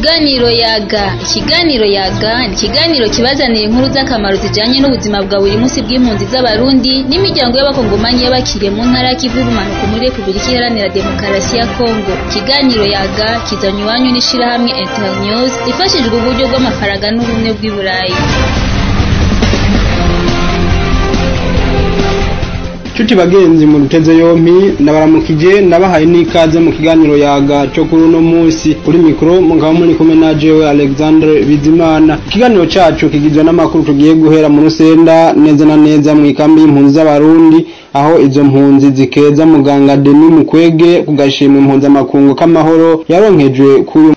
Ikiganiro yaga ikiganiro yaga ni ikiganiro kibazanira inkuru z'akamaro zijanye n'ubuzima bwa buri munsi bw'impunzi z'abarundi n'imiryango y'abakongomanyi y'abakiriye mu ntara y'ikivu y'ubumanuko muri Repubulika Iharanira Demokarasi ya Kongo ikiganiro yaga kizanywe iwanyu n'ishirahamwe Internews ifashijwe uburyo bw'amafaranga n'ubumwe bw'i Burayi Chuti bagenzi mu ruteze yompi ndabaramukije ndabahaye n'ikaze mu kiganiro yaga cyo kuri uno munsi kuri mikro mugabo muri kumwe na jewe Alexandre Bizimana ikiganiro cacu kigizwe n'amakuru tugiye guhera mu rusenda neza na neza mu ikambi y'impunzi z'abarundi aho izo mpunzi zikeza muganga Denis Mukwege kugashima impunzi amakungu k'amahoro yaronkejwe kuri